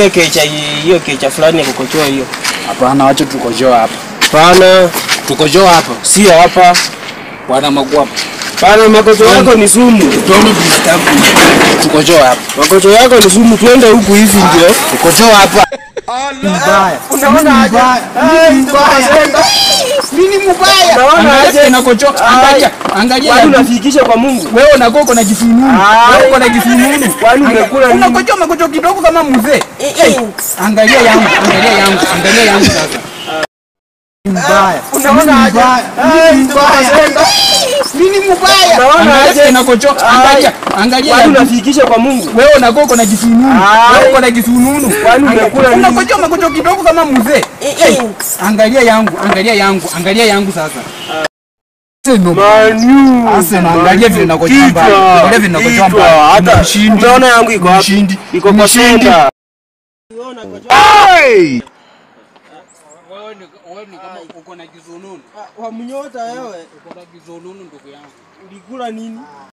Hiyo kecha hiyo kecha fulani ya kukochoa hiyo. Hapana, wacha tukojoa hapa. Hapana, Tukojoa hapa. si hapa. Bwana Magwapa. Hapana, makocho yako ni sumu. Tuone binadamu. Tukojoa hapa. Makocho yako ni sumu, twende huku hivi ndio. Tukojoa hapa. Mbaya. Unaona aje? Ai, mbaya. Nini mbaya? Unaona aje? Angalia inakojoa. Angalia. Angalia. Kwani ya- unafikisha kwa Mungu? Wewe unakuwa uko na kifununu. Ai. Wewe uko na kifununu. Kwani umekula nini? Unakojoa makojo kidogo kama mzee. Hey, Angalia yangu, angalia yangu, angalia yangu sasa. Mbaya. Unaona aje? Ai, mbaya. Nini mbaya? Unaona aje? Angalia inakojoa. Angalia. Angalia Kwani yangu. unafikisha kwa Mungu? Wewe unakuwa uko na kifununu. Ai. Wewe uko na kifununu. Kwani umekula nini? Unakojoa makojo kidogo kama mzee. Hey, Angalia yangu, angalia yangu, angalia yangu sasa. Seno. Manu. Arsenal, angalia vile nakojoa mbali. Angalia vile nakojoa Kichwa. mbali. Hata Mshindi. umeona yangu iko wapi? Mshindi. Iko kwa Mshindi. senda. Wewe ni kama uko na kizununu. Wa mnyota wewe. Uko na kizununu ndugu yangu. Ulikula nini?